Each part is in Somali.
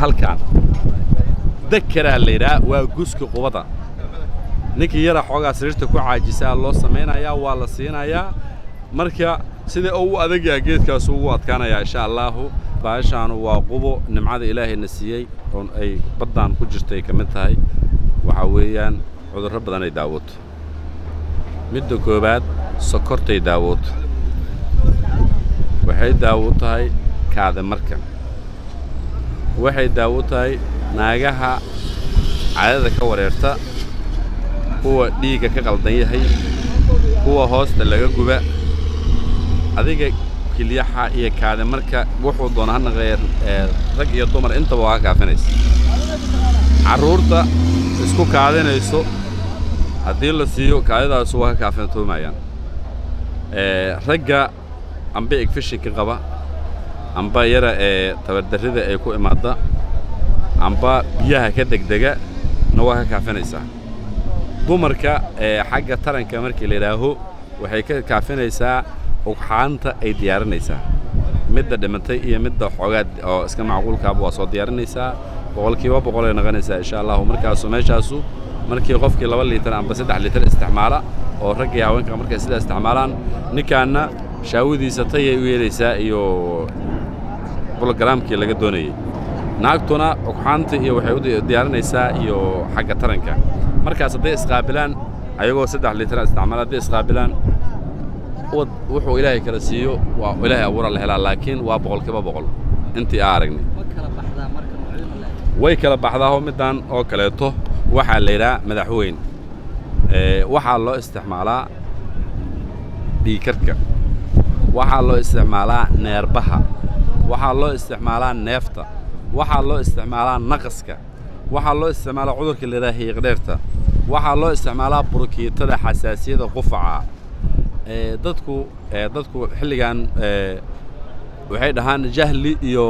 halkan dekeraa la yidhaha waa guska qubada ninkii yara xoogaa sariirta ku caajisaa loo samaynayaa waa la siinayaa marka sida uu u adagyaha geedkaasu ugu adkaanayaa insha allaahu baashaanu waa qubo nimcada ilaahayna siiyey oon ay baddaan ku jirto ay ka mid tahay waxaa weeyaan cudurro badan ay daawooto midda koowaad sokortay daawooto waxay daawo u tahay kaada marka waxay daawo u tahay naagaha caadada ka wareerta kuwa dhiigga ka qaldan yahay kuwa hoosta laga guba adiga kilyaxa iyo kaada marka wuxuu doona ha naqeeya rag iyo dumar intaba waa ka kaafinaysa carruurta isku kaadinayso haddii la siiyo kaadidaasu waa ka kaafintoomayaan ragga amba egfishinka qaba amba yara ee tabardarrida ay ku imaadda amba biyaha ka degdega na waa ka kaafinaysaa dumarka ee xagga taranka markii la yidhaaho waxay ka kaafinaysaa ugxaanta ay diyaarinaysaa midda dhimatay iyo midda xoogaad oo iska macquulkaaba waa soo diyaarinaysaa boqolkiiba boqol ay noqonaysaa insha allahu markaasu meeshaasu markii qofkii laba liitar amba saddex liitar isticmaala oo raggii haweenka markay sidaa isticmaalaan ninkaanna shaawadiisa tayay u yeelaysaa iyo bologaraamkii laga doonayey naagtuna ugxaanta iyo waxay u diyaarinaysaa iyo xagga taranka markaas hadday isqaabilaan ayagoo saddex liitara isticmaala hadday isqaabilaan wad wuxuu ilaahay kala siiyo waa ilaahay abuura la helaa laakiin waa boqolkiiba boqol intii aa aragnay way kala baxdaao middan oo kaleeto waxaa la yidhaha madaxweyn waxaa loo isticmaalaa dhiikarka waxaa loo isticmaalaa neerbaha waxaa loo isticmaalaa neefta waxaa loo isticmaalaa naqaska waxaa loo isticmaalaa cudurka la yidhaha hiiqdheerta waxaa loo isticmaalaa burukiitada xasaasiyada qufaca dadku dadku xilligan waxay dhahaan jahli iyo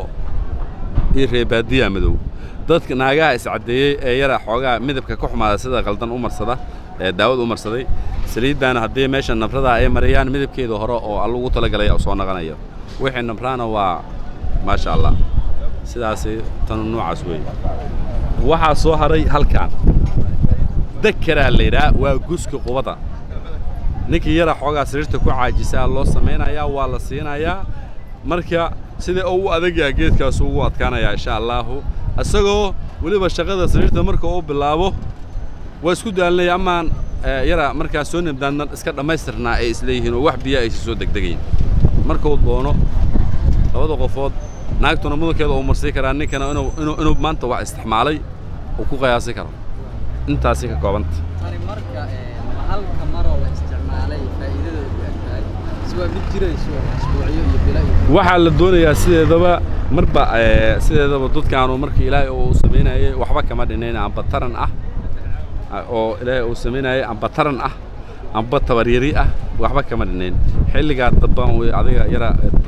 iyo reebaadiya madow dadka naagaha iscaddeeyey ee yara xoogaa midabka ka xumaada sida qaldan u marsada ee daawad u marsaday saliiddaana haddii meesha nabradaa ay marayaan midabkeeda hore oo alla ugu talagalaya soo naqanayo wixii nabraana waa maasha allah sidaasi tanu noocaas weeye waxaa soo haray halkan dekeraa la yidhaha waa guska qubada ninkii yara xoogaa sariirta ku caajisaa loo samaynayaa waa la siinayaa marka sida uu u adagyaha geedkaasu ugu adkaanayaa insha allaahu isagoo weliba shaqada sariirta marka uu bilaabo waa isku daalinaya amaan yara markaa soo nabdaadna iska dhammaystirnaa ay isleeyihiin oo wax biyaa aysa soo degdegayn markuu doono labada qofood naagtuna mudankeeda uu marsii karaa ninkana inuu inuu inuu maanta wax isticmaalay uu ku qiyaasi karo intaasay ka koobanta tani marka halka maroo la isticmaalay faa'iidadeedu ay tahay si waa mid jirayso isbuucyo iyo bilo iyo waxaa la doonayaa sideedaba marba sideedaba dadkaanu markii ilaahay uu samaynayay waxba kama dhinayn amba taran ah oo ilaahay uu samaynayay amba taran ah amba tabaryari ah waxba kama dhinayn xilligaa dambaan wey adiga yara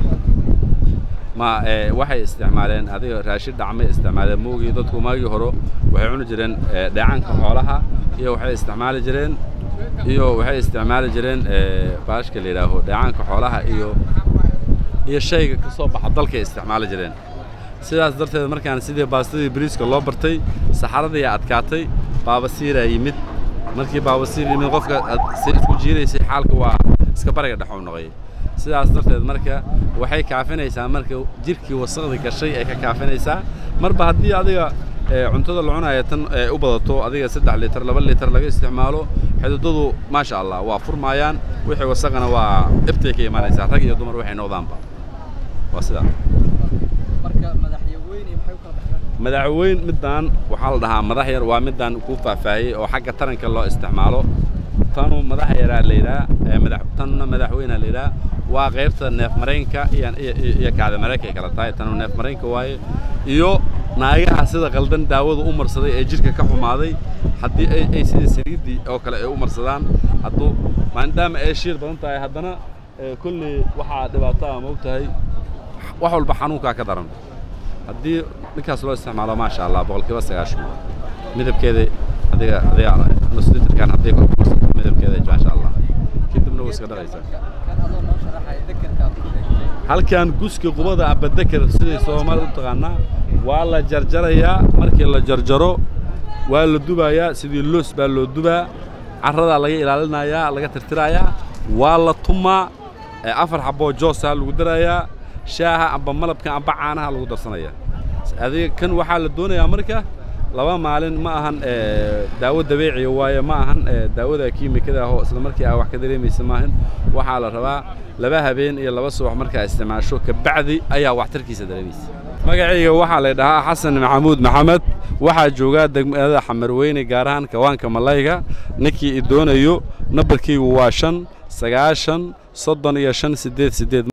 ma waxay isticmaaleen adiga raashin dhacmay isticmaaleen moogii dadku maagii hore waxay cuni jireen dheecaanka xoolaha iyo waxay isticmaali jireen iyo waxay isticmaali jireen baashka la yidhaaho dheecaanka xoolaha iyo iyo shayga ka soo baxa dalkay isticmaali jireen sidaas darteed markaan sidii baastadii bariiska loo bartay saxaradii adkaatay baabasiiraa yimid markii baabasiir yimid qofka si isku jiiraysay xaalka waa iska bariga dhexuu noqoyay sidaas darteed marka waxay kaafinaysaa marka jirkii wasaqda gashay ay ka kaafinaysaa marba haddii adiga cuntada la cunaya tan u badato adiga saddex liitar laba liitar laga isticmaalo xididadu maasha allah waa furmaayaan wixii wasaqana waa ibtay ka imaanaysaa rag iyo dumar waxay noqdaanba waa sidaa marka madaxyaweyne maxay u kala baxdaan madaxweyn middan waxaa la dhahaa madax yar waa middan kuu faahfaahiyey oo xagga taranka loo isticmaalo tanu madax yaraa la yidhaha madax tanna madaxweynaa la yidhaha waa qaybta neef mareenka iyo iyo kaada mareenka ay kala tahay tanu neef mareenka waaye iyo naagaha sida qaldan daawada u marsaday ee jidhka ka xumaaday haddii ay ay sida saliiddii oo kale ay u marsadaan hadduu maadaama ay shiir badan tahay haddana kolley waxaa dhibaato ah ma og tahay wax walba xanuunkaa ka daran haddii ninkaas loo isticmaalo maasha allah boqolkiiba sagaashan midabkeeda adiga adiga nuslitirkan hadday kor ku marsato midabkeeda maasha allah kadibna way iska dhaqaysaa kan adoo noo sharaxaya dekerka aad ku sheegtay halkan guska qubada aba deker siday soomaali u taqaanaa waa la jarjarayaa markii la jarjaro waa la dubayaa sidii loos baa loo dubaa carradaa laga ilaalinayaa laga tirtirayaa waa la tumaa ee afar xaboo joosaa lagu darayaa shaaha amba malabka amba caanaha lagu darsanayaa adiga kan waxaa la doonayaa marka laba maalin ma ahan ee, daawo dabeeciya waaye ma ahan ee, daawada kiimikada ah oo isla markii aa wax ka dareemaysa maahan waxaa la rabaa laba habeen iyo laba subax markaa isticmaasho kabacdi ayaa waxtarkiisa dareemaysa magacayga waxaa la dhahaa xasan maxamuud maxamed waxaa joogaa degmada xamarweyne gaar ahaan kawaanka malayga ninkii i doonayo nambarkaygu waa shan sagaashan soddon iyo shan siddeed siddeed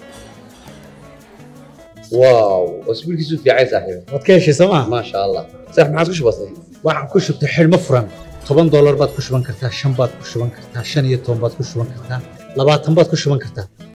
واو اسبوع كيسو في عايز صاحبي waad ka heshay sooma ما شاء الله صح ما عادش بسيط waxaan ku shubtay xidhmo furan toban doolar baad ku shuban kartaa shan baad ku shuban kartaa shan iyo toban baad ku shuban kartaa labaatan baad ku shuban kartaa